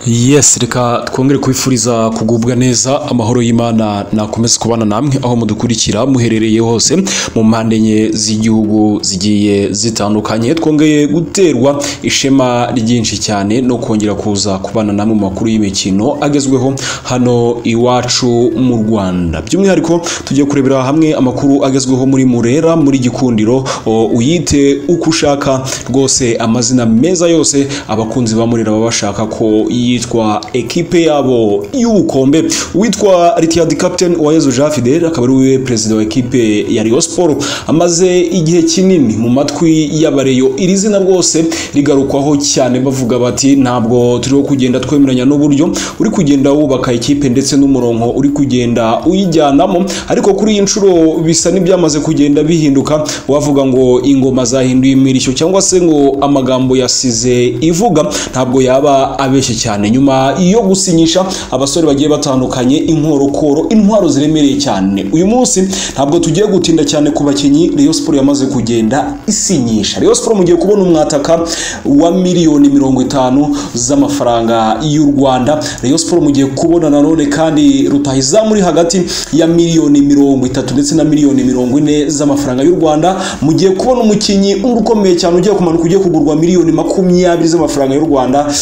yes reka twongere kubifuriza kugubwa neza amahoro y'imana nakomeze kubana namwe aho mudukurikira muherereye hose mu mpande enye z'igihugu zigiye zitandukanye twongeye guterwa ishema ryinshi cyane no kongera kuza kubana namwe mu makuru y'imikino agezweho hano iwacu mu rwanda by'umwihariko tugiye kurebera hamwe amakuru agezweho muri murera muri gikundiro o, uyite uko ushaka rwose amazina meza yose abakunzi ba murera baba bashaka ko yitwa ekipe yabo y'ubukombe uwitwa Retired Captain Uwayezu Jean Fidel akaba ari we perezida wa ekipe ya Rayon Sports amaze igihe kinini mu matwi y'abareyo iri zina rwose rigarukwaho cyane bavuga bati ntabwo turiho kugenda twemeranya n'uburyo uri kugenda wubaka ikipe ndetse n'umurongo uri kugenda uyijyanamo ariko kuri iyi nshuro bisa n'ibyamaze kugenda bihinduka wavuga ngo ingoma zahinduye imirishyo cyangwa se ngo amagambo yasize ivuga ntabwo yaba abeshye cyane nyuma yo gusinyisha abasore bagiye batandukanye inkorokoro intwaro ziremereye cyane uyu munsi ntabwo tugiye gutinda cyane ku bakinnyi Rayon Sports yamaze kugenda isinyisha Rayon Sports mugiye kubona umwataka wa miliyoni mirongo itanu z'amafaranga y'u Rwanda Rayon Sports mugiye kubona nanone kandi rutahizamu uri hagati ya miliyoni mirongo itatu ndetse na miliyoni mirongo ine z'amafaranga y'u Rwanda mugiye kubona umukinnyi ukomeye cyane ugiye kumanuka ugiye kugurwa miliyoni makumyabiri z'amafaranga y'u Rwanda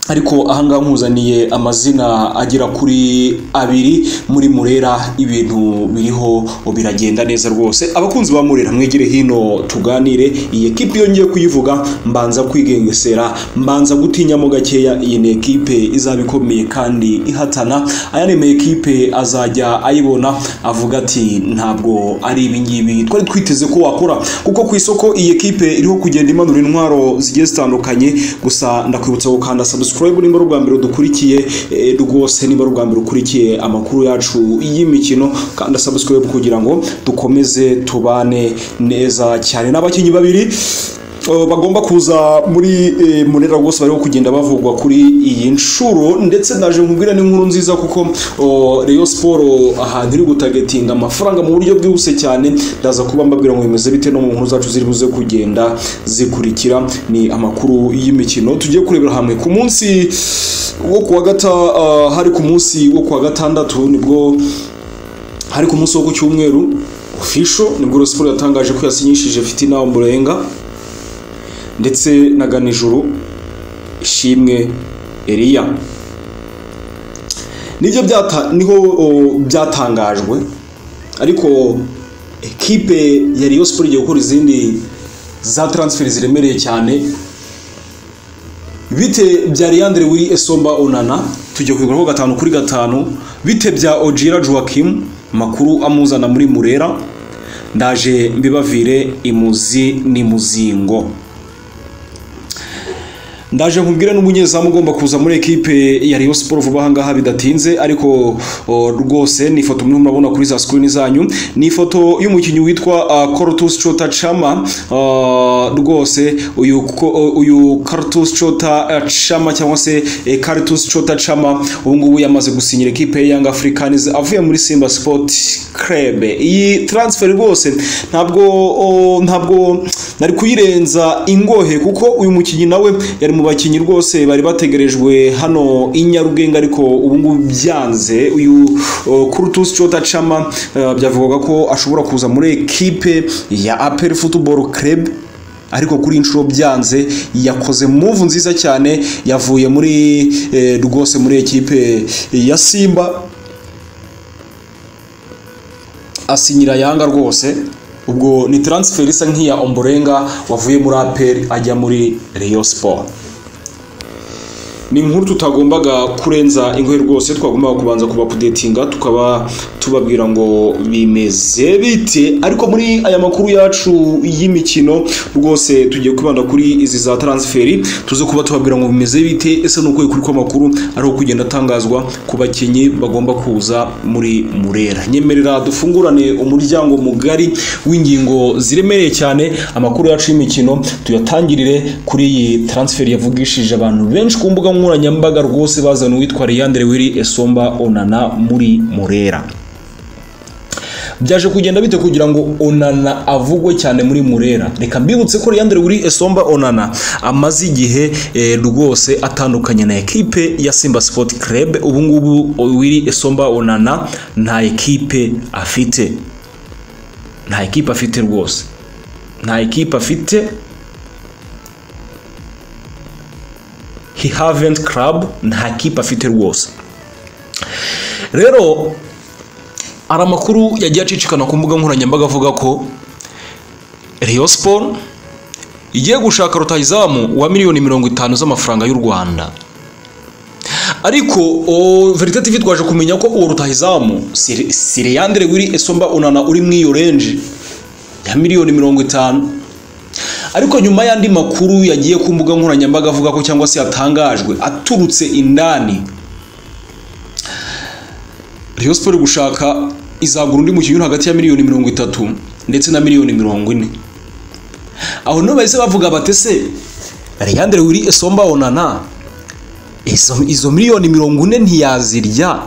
ariko ahangaha nkuzaniye amazina agera kuri abiri muri murera ibintu biriho biragenda neza rwose abakunzi ba murera mwegere hino tuganire iyi ekipe iyo ngiye kuyivuga mbanza kwigengesera mbanza gutinyamo gakeya iyi ni ekipe izaba ikomeye kandi ihatana ayanema ekipe azajya ayibona avuga ati ntabwo ari ibingibi twari twiteze ko wakora kuko ku isoko iyi ekipe iriho kugenda imanura intwaro zigiye zitandukanye gusa ndakwibutsa gukanda subscribe subscribe nimba ari ubwa mbere udukurikiye rwose niba ari ubwa mbere ukurikiye amakuru yacu y'imikino kandi subscribe kugira ngo dukomeze tubane neza cyane n'abakinnyi babiri Uh, bagomba kuza muri eh, munera rwose bariho kugenda bavugwa kuri iyi nshuro ndetse naje nkubwira ni inkuru nziza kuko uh, Rayon Sport ahantu iri gutagetinga amafaranga mu buryo bwihuse cyane ndaza kuba mbabwira ngo bimeze bite no mu nkuru zacu ziri buze kugenda zikurikira ni amakuru y'imikino tugiye kurebera hamwe ku munsi wo kuwa gata uh, hari ku munsi wo kuwa gatandatu nibwo hari ku munsi wo ku cyumweru official nibwo Rayon Sport yatangaje ko yasinyishije Fitina Ombolenga ndetse na ganijuru ishimwe eriya nibyo niho byatangajwe ariko ekipe ya riyo siporo igiye gukora izindi za taransiferi ziremereye cyane bite bya Leandre wiri esomba onana tujya kubiguraho gatanu kuri gatanu bite bya ojira joaquim makuru amuzana muri murera ndaje mbibavire imuzi ni muzingo ndaje nkubwire n'umunyezamu ugomba kuza muri ekipe ya Rayon Sports vuba ahangaha bidatinze ariko rwose ni ifoto mwe murabona kuri za screen zanyu ni ifoto y'umukinnyi witwa uh, Cortus Chota Chama rwose uh, uyu uyu Cortus Chota uh, Chama cyangwa se eh, Cortus Chota Chama ubu ngubu yamaze gusinyira ekipe ya Young Africans avuye muri Simba Sport Club iyi transfer rwose ntabwo oh, ntabwo nari kuyirenza ingohe kuko uyu mukinnyi nawe yari mu bakinnyi rwose bari bategerejwe hano i Nyarugenge ariko ubu ngubu byanze uyu Kurtus Chota Chama byavugaga ko ashobora kuza muri ekipe ya APR Football Club ariko kuri inshuro byanze yakoze move nziza cyane yavuye muri rwose muri ekipe ya Simba asinyira Yanga rwose ubwo ni transfer isa nk'iya omborenga wavuye muri APR ajya muri Rayon Sport ni inkuru tutagombaga kurenza ingohe rwose twagombaga kubanza kubapudetinga tukaba tubabwira ngo bimeze bite ariko muri aya makuru yacu y'imikino rwose tugiye kwibanda kuri izi za transferi tuze kuba tubabwira ngo bimeze bite ese ni ukuri kw'amakuru ari uko kugenda atangazwa ku bakinnyi bagomba kuza muri murera nyemerera dufungurane umuryango mugari w'ingingo ziremereye cyane amakuru yacu y'imikino tuyatangirire kuri iyi transferi yavugishije abantu benshi ku mbuga nkoranyambaga rwose bazana uwitwa Leandre Wiri Esomba Onana muri Murera byaje kugenda bite kugira ngo onana avugwe cyane muri murera reka mbibutse ko Leandre Willy Esomba onana amaze igihe eh, rwose atandukanye na ekipe ya Simba Sport Club ubu ngubu Willy Esomba onana nta ekipe afite nta ekipe afite rwose nta ekipe afite he haven't club nta kipe afite rwose rero hari amakuru yagiye acicikana ku mbuga nkoranyambaga avuga ko Rayon Sport igiye gushaka rutahizamu wa miliyoni mirongo itanu z'amafaranga y'u Rwanda ariko o, Verite TV twaje kumenya ko uwo rutahizamu si- si Leandre Willy Esomba Onana uri mu iyo range ya miliyoni mirongo itanu ariko nyuma y'andi makuru yagiye ku mbuga nkoranyambaga avuga ko cyangwa se yatangajwe aturutse indani Rayon Sport iri gushaka izagura undi mukinnyi uri hagati ya miliyoni mirongo itatu ndetse na miliyoni mirongo ine aho niho bahise bavuga bati se Leandre Willy Esomba Onana izo, izo miliyoni mirongo ine ntiyazirya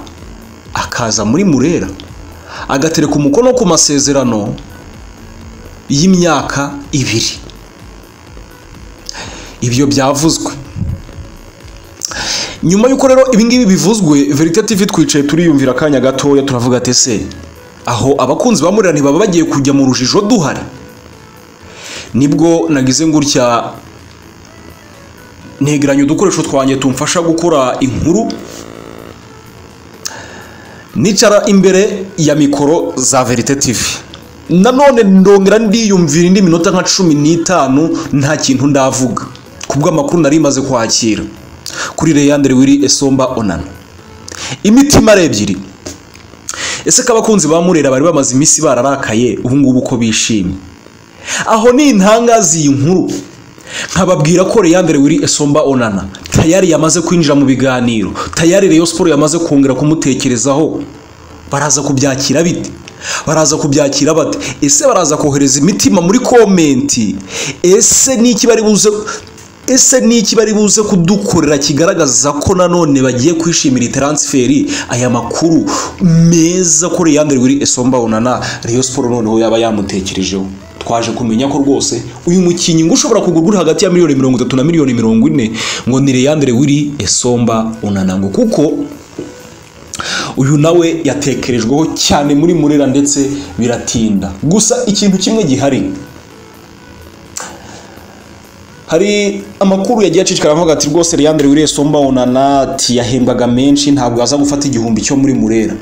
akaza muri murera agatereka umukono ku masezerano y'imyaka ibiri ibyo byavuzwe nyuma y'uko rero ibingibi bivuzwe verite tv twicaye turiyumvira akanya gatoya turavuga ati se aho abakunzi ba murira ntibaba bagiye kujya mu rujijo duhari nibwo nagize gutya negeranya udukoresho twanjye tumfasha gukora inkuru nicara imbere ya mikoro za verite tv nanone ndongera ndiyumvira indi minota nka cumi n'itanu nta kintu ndavuga kubw'amakuru nari maze kwakira kuri Leandre Willy Esomba Onana imitima ari ebyiri ese ko abakunzi ba Murera bari bamaze iminsi bararakaye ubu ngubu ko bishimye aho ni intangazi iyi nkuru nkababwira ko Leandre Willy Esomba Onana tayari yamaze kwinjira mu biganiro tayari Rayon Sport yamaze kongera kumutekerezaho baraza kubyakira bite baraza kubyakira bate ese baraza kohereza imitima muri komenti ese niki bari buze ese niki bari buze kudukorera kigaragaza ko nanone bagiye kwishimira transferi aya makuru meza ko Leandre Willy Esomba Onana Rayon Sport noneho yaba yamutekerejeho twaje kumenya ko rwose uyu mukinnyi ngo ushobora kugurwa uri hagati ya miliyoni mirongo itatu na miliyoni mirongo ine ngo ni Leandre Willy Esomba Onana ngo kuko uyu nawe yatekerejweho cyane muri murera ndetse biratinda gusa ikintu kimwe gihari hari amakuru yagiye acicikana avuga ati rwose Leandre Willy Esomba Onana ati yahembwaga menshi ntabwo aza gufata igihumbi cyo muri murera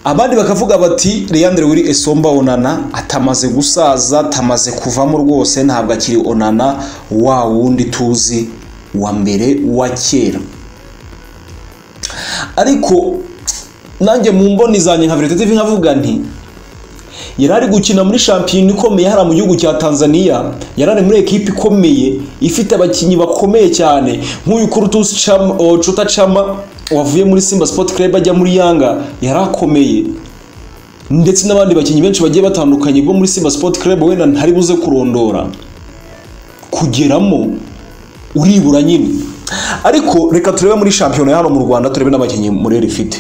abandi bakavuga bati Leandre Willy Esomba Onana atamaze gusaza atamaze kuvamo rwose ntabwo akiri Onana wa wundi tuzi wa mbere wa kera ariko nanjye mu mboni zanjye nka Verite TV nkavuga nti yari ari gukina muri shampiyona ikomeye hariya mu gihugu cya tanzania yari ari muri ekipi ikomeye ifite abakinnyi bakomeye cyane nk'uyu kurutusi Chama- o, cuta cama wavuye muri simba sport club ajya muri yanga yari akomeye ndetse n'abandi bakinnyi benshi bagiye batandukanye bo muri simba sport club wenda ntari buze kurondora kugeramo uribura nyine ariko reka turebe muri shampiyona ya hano mu rwanda turebe n'abakinnyi murera ifite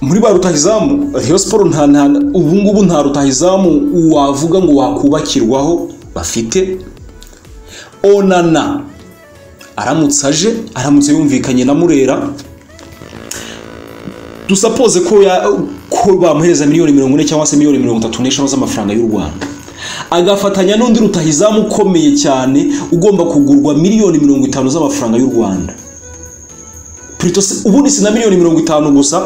muri ba rutahizamu Rayon Sport nta nta ubu ngubu nta rutahizamu wavuga ngo wakubakirwaho bafite Onana aramutse aje aramutse yumvikanye na Murera dusapoze ko ya ko bamuhereza miliyoni mirongo ine cyangwa se miliyoni mirongo itatu n'eshanu z'amafaranga y'u Rwanda agafatanya n'undi rutahizamu ukomeye cyane ugomba kugurwa miliyoni mirongo itanu z'amafaranga y'u Rwanda Plutôt si- ubundi si na miliyoni mirongo itanu gusa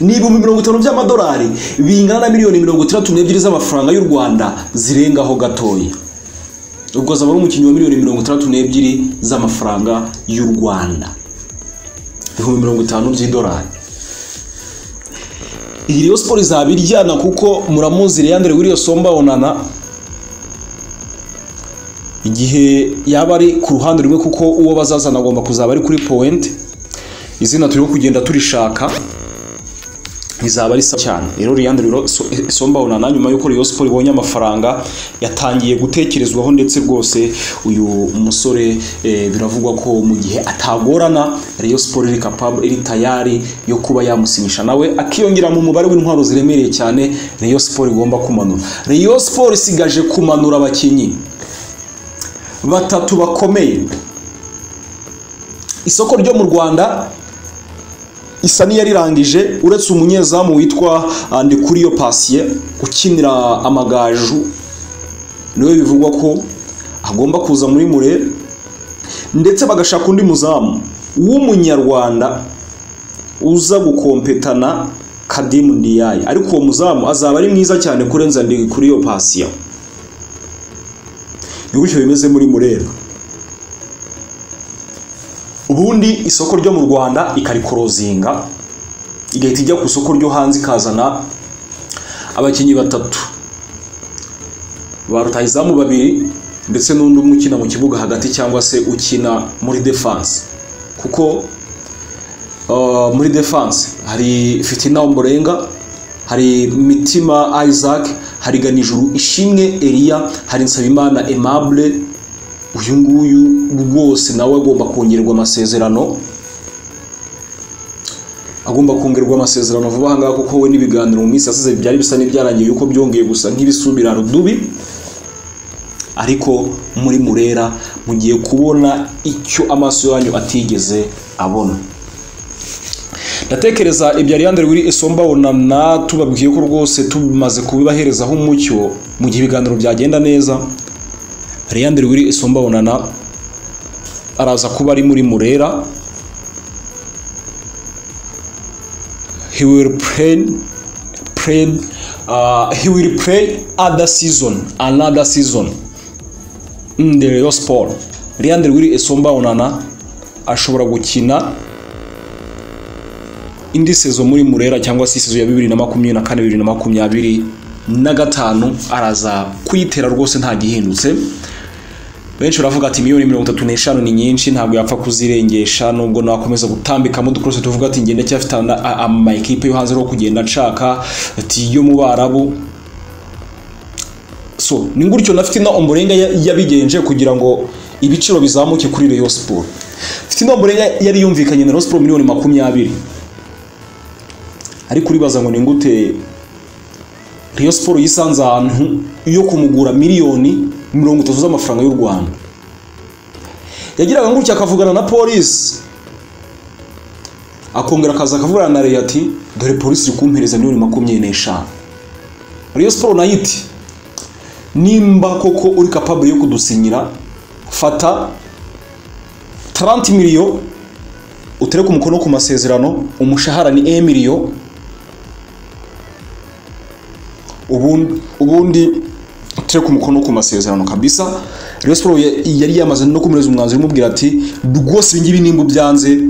ni ibihumbi mirongo itanu by'amadolari bingana na miliyoni mirongo itandatu n'ebyiri z'amafaranga y'u rwanda zirengaho gatoya ubwo azaba ari umukinnyi wa miliyoni mirongo itandatu n'ebyiri z'amafaranga y'u rwanda ibihumbi mirongo itanu by'idolari iyi Rayon Sport izaba iryana kuko muramuzi Leandre Willy Osomba Onana igihe yaba ari ku ruhande rumwe kuko uwo bazazana agomba kuzaba ari kuri point izina turimo kugenda turishaka rizaba risa cyane rero Liliane rero Somba Onana nyuma y'uko Rayon Sport ibonye amafaranga yatangiye gutekerezwaho ndetse rwose uyu musore eh, biravugwa ko mu gihe atagorana Rayon Sport iri capable iri tayari yo kuba yamusinyisha nawe akiyongera mu mubare w'intwaro ziremereye cyane Rayon Sport igomba kumanura Rayon Sport isigaje kumanura abakinnyi batatu bakomeye isoko ryo mu Rwanda isa n'iyarirangije uretse umunyezamu witwa Ndikuriyo Patient ukinira amagaju niwe bivugwa ko agomba kuza muri mure ndetse bagashaka undi muzamu w'umunyarwanda uza gukompetana Kadimu Ndiyaye ariko uwo muzamu azaba ari mwiza cyane kurenza Ndikuriyo Patient ni gutyo bimeze muri Murera ubundi isoko ryo mu rwanda ikarikorozinga igahita ijya ku isoko ryo hanze ikazana abakinnyi batatu ba rutahizamu babiri ndetse n'undi umwe ukina mu kibuga hagati cyangwa se ukina muri defanse kuko uh, muri defanse hari fitina omborenga hari mitima isaac hari ganijuru ishimwe eliya hari nsabimana aimable uyu nguyu rwose nawe agomba kongerwa amasezerano agomba kongerwa amasezerano vuba ahangaha kuko we n'ibiganiro mu minsi yasize byari bisa n'ibyarangiye yuko byongeye gusa nk'ibisubira rudubi ariko muri murera mugiye kubona icyo amaso yanyu atigeze abona ndatekereza ibyo ariyandere wiri isomba onana tubabwiye ko rwose tumaze kubibaherezaho umucyo mu gihe ibiganiro byagenda neza Leandre Wiri Isomba Onana araza kuba ari muri Murera he will play play uh, he will play other season another season in the Real Sport Leandre Wiri Isomba Onana ashobora gukina indi sezo muri Murera cyangwa se sezo ya 2024 2024 na gatanu araza kuyitera rwose nta gihindutse benshi baravuga ati miliyoni mirongo itatu n'eshanu ni nyinshi ntabwo yapfa kuzirengesha nubwo nakomeza gutambikamo dukorose tuvuga ati ngenda cyafite amayikipe yo hanze yo kugenda nshaka ati yo mu barabu so ni gutyo na fitina omborenga yabigenje kugira ngo ibiciro bizamuke kuri Rayon Sport fitina omborenga yari yumvikanye na Rayon Sport miliyoni makumyabiri ariko uribaza ngo ni gute Rayon Sport yisanze ahantu yo kumugura miliyoni mirongo itatu z'amafaranga y'u Rwanda yagiraga gutya akavugana na polisi akongera akaza akavugana na Rayon ati dore polisi iri kumpereza miliyoni makumyabiri n'eshanu Rayon Sport nayo iti nimba koko uri capable yo kudusinyira fata 30 miliyo utereke umukono ku masezerano umushahara ni 1 miliyo ubundi turi ku mukono ku masezerano kabisa Rayon Sport yari yamaze no kumereza umwanzuro umubwira ati rwose ibingibi nimba byanze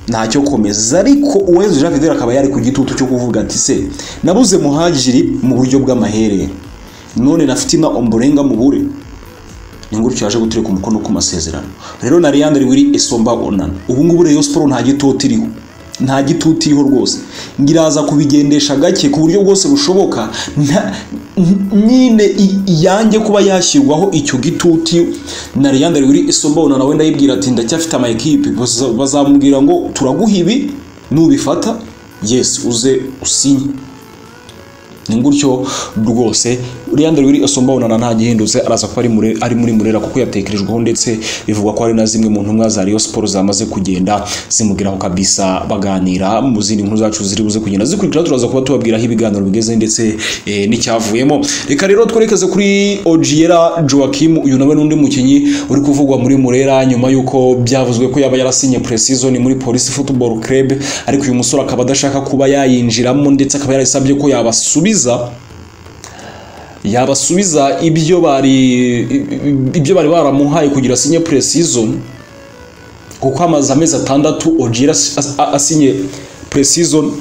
ntacyo komeza ariko uwezi Jean Fidel akaba yari ku gitutu cyo kuvuga ati se nabuze muhajiri mu buryo bw'amaherere none na fitina omborenga mu bure ni ngutyo yaje guturi ku mukono ku masezerano rero na Leandre wiri Esomba Onana ubu ngubu Rayon Sport nta gitutu iriho nta gitutiho rwose ngiraza kubigendesha gake ku buryo bwose bushoboka nyine yanjye kuba yashyirwaho icyo gituti na Leandre wiri isombona nawe ndayibwira ati ndacyafite ama equipe bazamubwira ngo turaguha ibi nubifata yes uze usinye ni gutyo rwose Leandre wiri isombona nta gihindutse araza kuba ari muri murera kuko yatekerejweho ndetse bivugwa ko hari na zimwe mu ntumwa za Rayon Sport zamaze kugenda zimugiraho kabisa baganira mu zindi nkuru zacu ziri buze kugenda zikurikira turaza kuba tubabwiraho ibiganiro bigeze ndetse eh, n'icyavuyemo reka rero twerekeze kuri Ojiera Joachim uyu nawe n'undi mukinyi uri kuvugwa muri murera nyuma y'uko byavuzwe ko yaba yarasinye pre-season muri Police Football Club ariko uyu musore akaba adashaka kuba yayinjiramo ndetse akaba yarasabye ko yabasubiza yabasubiza ibyo bari ibyo bari baramuhaye kugira asinye pre-season kuko amaze amezi atandatu Ogier asinye pre-season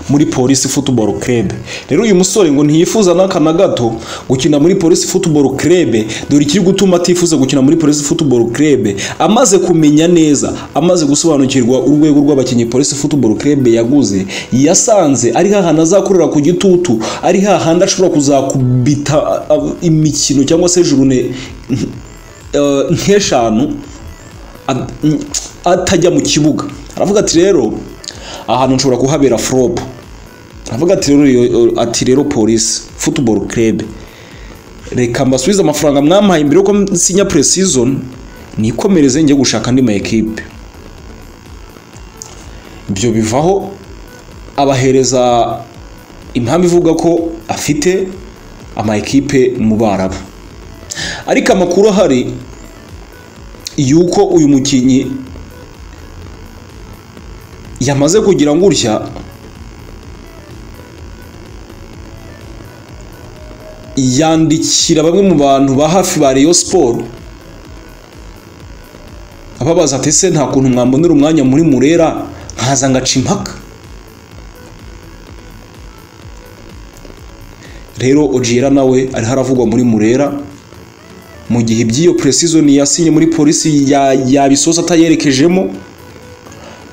muri polisi football club rero uyu musore ngo ntiyifuza n'aka na gato gukina muri polisi football club dore ikiri gutuma atifuza gukina muri polisi football club amaze kumenya neza amaze gusobanukirwa urwego rw'abakinnyi polisi football club yaguze yasanze ari hahandi azakorera ku gitutu ari hahandi ashobora kuzakubita ah, ah, imikino cyangwa se jurune eh, nk'eshanu ad- atajya mu kibuga aravuga ati rero ahantu nshobora kuhabera flop aravuga ati rero iyo- ati rero polisi football club reka mbasubize amafaranga mwampaye mbere yuko nsinya pre-season nikomereze njye gushaka andi ma ekipe ibyo bivaho abahereza impamvu ivuga ko afite ama ekipe mu Barabu ariko amakuru ahari yuko uyu mukinnyi yamaze kugira ngo urya yandikira bamwe mu bantu ba hafi ba Rayon Sport ababaza ati se nta kuntu mwambonera umwanya muri murera nkaza ngaca impaka rero Ojiera nawe ariho aravugwa muri murera mu gihe iby'iyo pre-season yasinye muri polisi ya- yabisoza atayerekejemo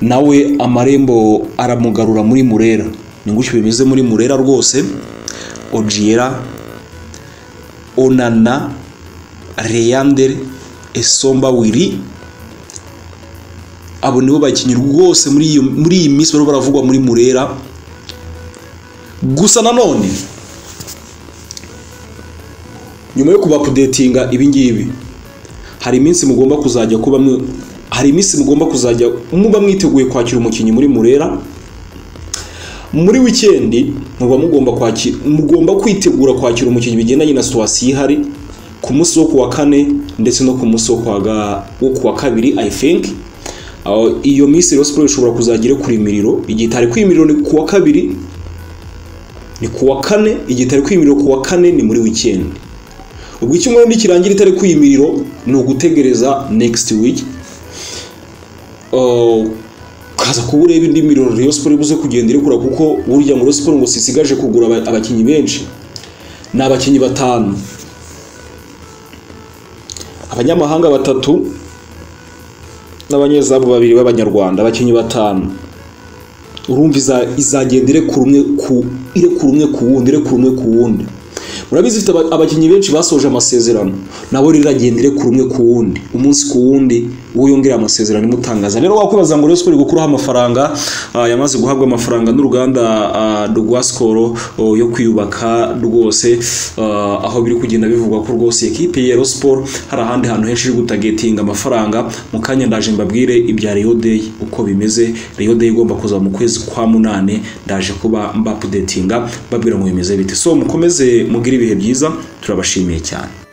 nawe amarembo aramugarura muri murera ni gutyo bimeze muri murera rwose Ojiera Onana Leander Esomba Wili abo nibo bakinnyi rwose muri iyo muri iyi minsi barimo baravugwa muri murera gusa nanone nyuma yo kubapudetinga ibingibi hari iminsi mugomba kuzajya kuba mwe- hari iminsi mugomba kuzajya muba mwiteguye kwakira umukinnyi muri murera muri wikendi muba mugomba kwakira mugomba kwitegura kwakira umukinnyi bigendanye na situwasiyo ihari ku munsi wo kuwa kane ndetse no ku munsi wo kuwa ga- wo kuwa kabiri i think Aho, iyo minsi rero siporo ishobora kuzajya iri ku imiriro igihe itari ku imiriro ni kuwa kabiri ni kuwa kane igihe itari ku imiriro kuwa kane ni muri wikendi ubwo icyumweru nikirangira itari ku imiriro ni ugutegereza next week Uh, ukaza kuba ureba indi miriro Rayon Sport ibuze kugenda irekura kuko burya ngo Rayon Sport ngo sisigaje kugura aba- abakinnyi benshi ni abakinnyi batanu abanyamahanga batatu n'abanyezamu babiri b'abanyarwanda abakinnyi batanu urumva iza- izagenda irekura umwe ku irekura umwe ku wundi irekura umwe ku wundi murabizi ifite aba- abakinnyi benshi basoje amasezerano nabo riragenda irekura umwe ku wundi umunsi ku wundi uwo yongera amasezerano imutangaza rero wakwibaza ngo Rayon Sport iri gukuraho amafaranga ah, yamaze guhabwa amafaranga n'uruganda ah, rwa Skol oh, yo kwiyubaka rwose ah, aho biri kugenda bivugwa ko rwose ekipe ya Rayon Sport hari ahandi hantu henshi iri gutagetinga amafaranga mu kanya ndaje mbabwire ibya Rio Day uko bimeze Rio Day igomba kuza mu kwezi kwa munane ndaje kuba mbapudetinga mbabwira ngo bimeze bite so mukomeze mugire ibihe byiza turabashimiye cyane